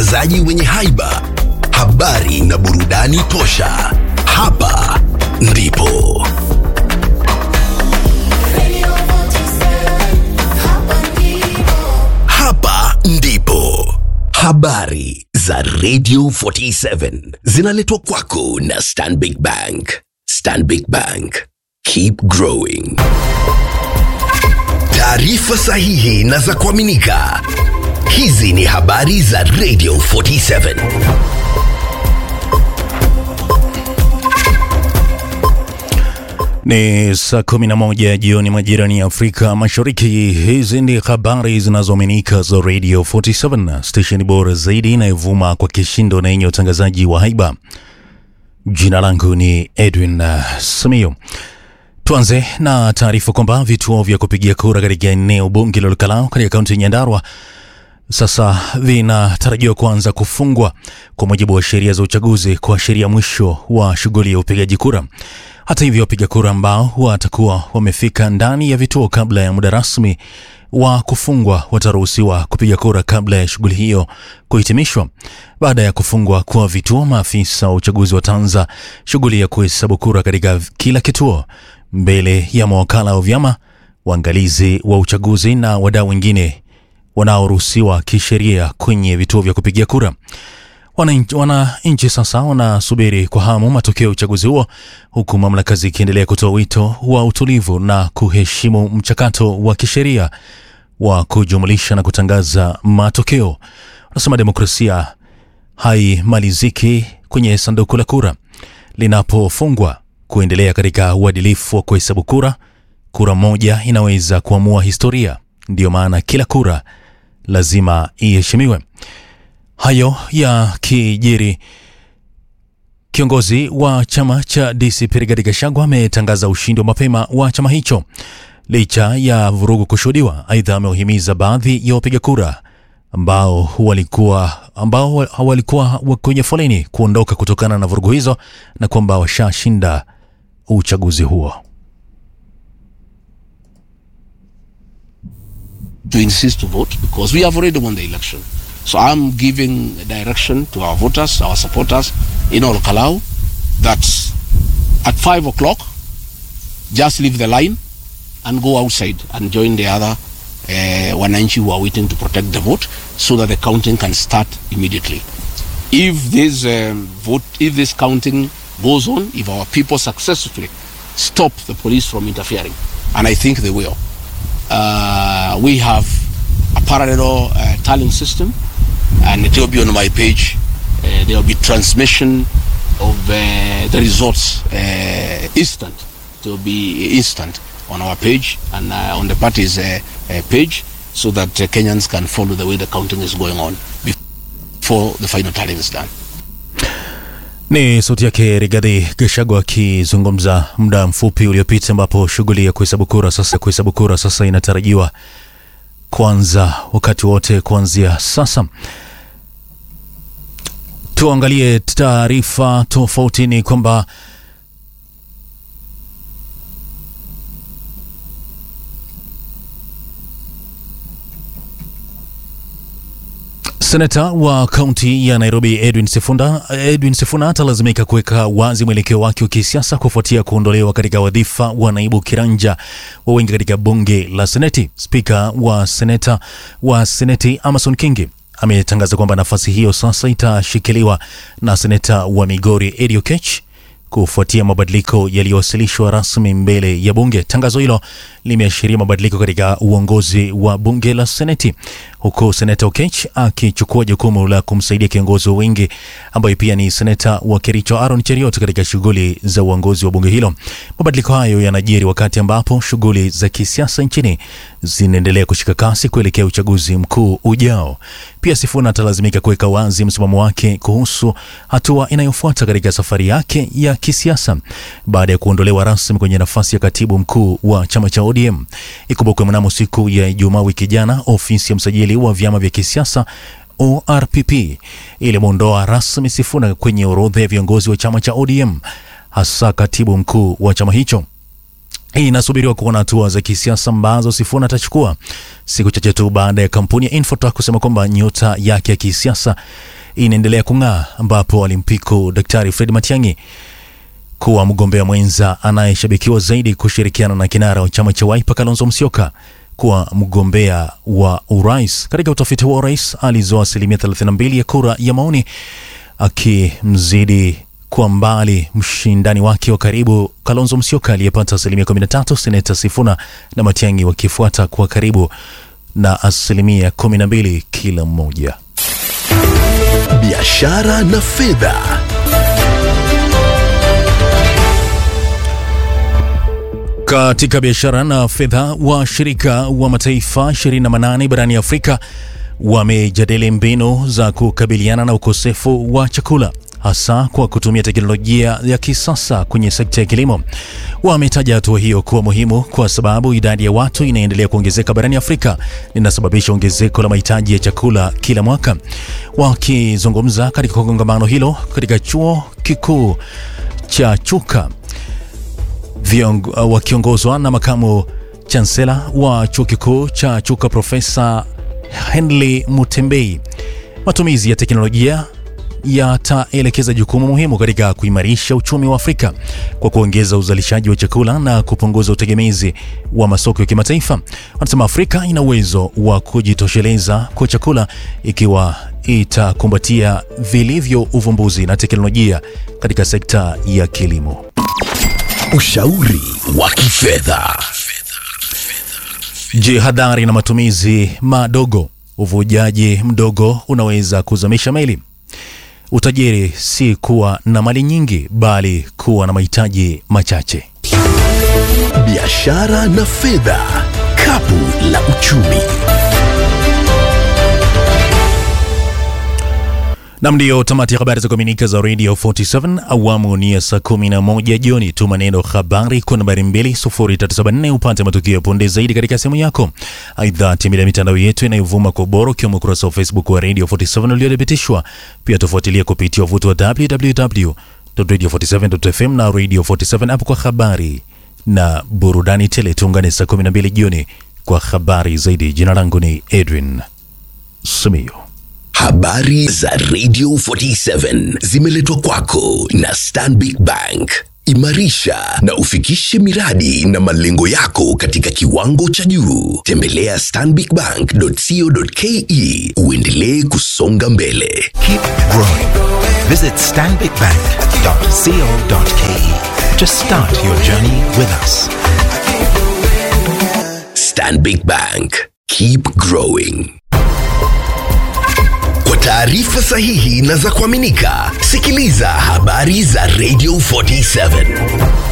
watangazaji wenye haiba, habari na burudani tosha. Hapa ndipo hapa ndipo habari za Radio 47 zinaletwa kwako na Stanbic Bank. Stanbic Bank, keep growing. Taarifa sahihi na za kuaminika. Hizi ni habari za Radio 47. Ni saa kumi na moja jioni majirani ya Afrika Mashariki. Hizi ndi habari zinazoaminika za Radio 47, stesheni bora zaidi inayovuma kwa kishindo na yenye utangazaji wa haiba. Jina langu ni Edwin uh, Samio. Tuanze na taarifa kwamba vituo vya kupigia kura katika eneo bunge la Lukalao katika kaunti ya Nyandarua sasa vinatarajiwa kuanza kufungwa kwa mujibu wa sheria za uchaguzi kuashiria mwisho wa shughuli ya upigaji kura. Hata hivyo, wapiga kura ambao watakuwa wamefika ndani ya vituo kabla ya muda rasmi wa kufungwa wataruhusiwa kupiga kura kabla ya shughuli hiyo kuhitimishwa. Baada ya kufungwa kwa vituo, maafisa wa uchaguzi wataanza shughuli ya kuhesabu kura katika kila kituo mbele ya mawakala wa vyama, waangalizi wa uchaguzi na wadau wengine wanaoruhusiwa kisheria kwenye vituo vya kupigia kura. Wananchi wana sasa wanasubiri kwa hamu matokeo ya uchaguzi huo, huku mamlaka zikiendelea kutoa wito wa utulivu na kuheshimu mchakato wa kisheria wa kujumulisha na kutangaza matokeo. Wanasema demokrasia haimaliziki kwenye sanduku la kura linapofungwa. Kuendelea katika uadilifu wa kuhesabu kura, kura moja inaweza kuamua historia. Ndiyo maana kila kura lazima iheshimiwe. Hayo ya kijiri, kiongozi wa chama cha DCP Rigathi Gachagua ametangaza ushindi wa mapema wa chama hicho licha ya vurugu kushuhudiwa. Aidha, amewahimiza baadhi ya wapiga kura ambao walikuwa ambao walikuwa kwenye foleni kuondoka kutokana na vurugu hizo na kwamba washashinda uchaguzi huo. to insist to vote because we have already won the election. So I'm giving direction to our voters, our supporters in all Kalau that at five o'clock, just leave the line and go outside and join the other uh, wananchi who are waiting to protect the vote so that the counting can start immediately. If this um, vote, if this counting goes on, if our people successfully stop the police from interfering, and I think they will, uh, we have a parallel uh, tallying system, and it will be on my page. Uh, there will be transmission of uh, the results uh, instant. It will be instant on our page and uh, on the party's uh, uh, page, so that uh, Kenyans can follow the way the counting is going on before the final tallying is done. Ni sauti yake Rigathi Gachagua akizungumza muda mfupi uliopita, ambapo shughuli ya kuhesabu kura sasa kuhesabu kura sasa inatarajiwa kuanza wakati wote kuanzia sasa. Tuangalie taarifa tofauti. Ni kwamba Senata wa kaunti ya Nairobi Edwin Sifuna, Edwin Sifuna atalazimika kuweka wazi mwelekeo wake wa kisiasa kufuatia kuondolewa katika wadhifa wa naibu kiranja wa wengi katika bunge la Seneti. Spika wa seneta wa Seneti Amason Kingi ametangaza kwamba nafasi hiyo sasa itashikiliwa na seneta wa Migori Eddie Oketch kufuatia mabadiliko yaliyowasilishwa rasmi mbele ya bunge. Tangazo hilo limeashiria mabadiliko katika uongozi wa bunge la Seneti, huku seneta Okech akichukua jukumu la kumsaidia kiongozi wa wingi ambaye pia ni seneta wa Kericho Aaron Cheriot katika shughuli za uongozi wa bunge hilo. Mabadiliko hayo yanajiri wakati ambapo shughuli za kisiasa nchini zinaendelea kushika kasi kuelekea uchaguzi mkuu ujao. Pia Sifuna atalazimika kuweka wazi msimamo wake kuhusu hatua inayofuata katika safari yake ya kisiasa baada ya kuondolewa rasmi kwenye nafasi ya katibu mkuu wa chama cha ODM. Ikumbukwe mnamo siku ya Ijumaa wiki jana, ofisi ya msajili wa vyama vya kisiasa ORPP ilimwondoa rasmi Sifuna kwenye orodha ya viongozi wa chama cha ODM, hasa katibu mkuu wa chama hicho. inasubiriwa kuona hatua za kisiasa ambazo Sifuna atachukua siku chache tu baada ya kampuni ya Infotech kusema kwamba nyota yake ya kisiasa inaendelea kung'aa, ambapo alimpiku Daktari Fred Matiang'i kuwa mgombea mwenza anayeshabikiwa zaidi kushirikiana na kinara wa chama cha Wiper Kalonzo Musyoka kuwa mgombea wa urais. Katika utafiti huo, rais alizoa asilimia 32 ya kura ya maoni akimzidi kwa mbali mshindani wake wa karibu Kalonzo Musyoka aliyepata asilimia 13, seneta Sifuna na Matiang'i wakifuata kwa karibu na asilimia 12 kila mmoja. biashara na fedha. Katika biashara na fedha, washirika wa mataifa 28 barani Afrika wamejadili mbinu za kukabiliana na ukosefu wa chakula hasa kwa kutumia teknolojia ya kisasa kwenye sekta ya kilimo. Wametaja hatua hiyo kuwa muhimu kwa sababu idadi ya watu inaendelea kuongezeka barani Afrika linasababisha ongezeko la mahitaji ya chakula kila mwaka. Wakizungumza katika kongamano hilo katika chuo kikuu cha Chuka Viong, uh, wakiongozwa na makamu chansela wa chuo kikuu cha Chuka Profesa Henley Mutembei. Matumizi ya teknolojia yataelekeza jukumu muhimu katika kuimarisha uchumi wa Afrika kwa kuongeza uzalishaji wa chakula na kupunguza utegemezi wa masoko ya kimataifa. Wanasema Afrika ina uwezo wa kujitosheleza kwa chakula ikiwa itakumbatia vilivyo uvumbuzi na teknolojia katika sekta ya kilimo. Ushauri wa kifedha. Jihadhari na matumizi madogo. Uvujaji mdogo unaweza kuzamisha meli. Utajiri si kuwa na mali nyingi, bali kuwa na mahitaji machache. Biashara na fedha. Kapu la uchumi. Nam, ndiyo tamati ya habari za kuaminika za Radio 47 awamu ni ya saa 11 jioni. Tuma neno habari kwa nambari 20374 upate matukio ya punde zaidi katika simu yako. Aidha, tembelea mitandao yetu inayovuma kwa ubora ukiwemo ukurasa wa Facebook wa Radio 47 uliothibitishwa. Pia tufuatilia kupitia wavuti wa www.radio47.fm na Radio 47 app kwa habari na burudani tele. Tuungane saa 12 jioni kwa habari zaidi. Jina langu ni Edwin Simiyu. Habari za Radio 47 zimeletwa kwako na Stanbic Bank. Imarisha na ufikishe miradi na malengo yako katika kiwango cha juu. Tembelea stanbicbank.co.ke uendelee kusonga mbele. Keep growing. Visit stanbicbank.co.ke to start your journey with us. Stanbic Bank. Keep growing. Kwa taarifa sahihi na za kuaminika, sikiliza habari za Radio 47.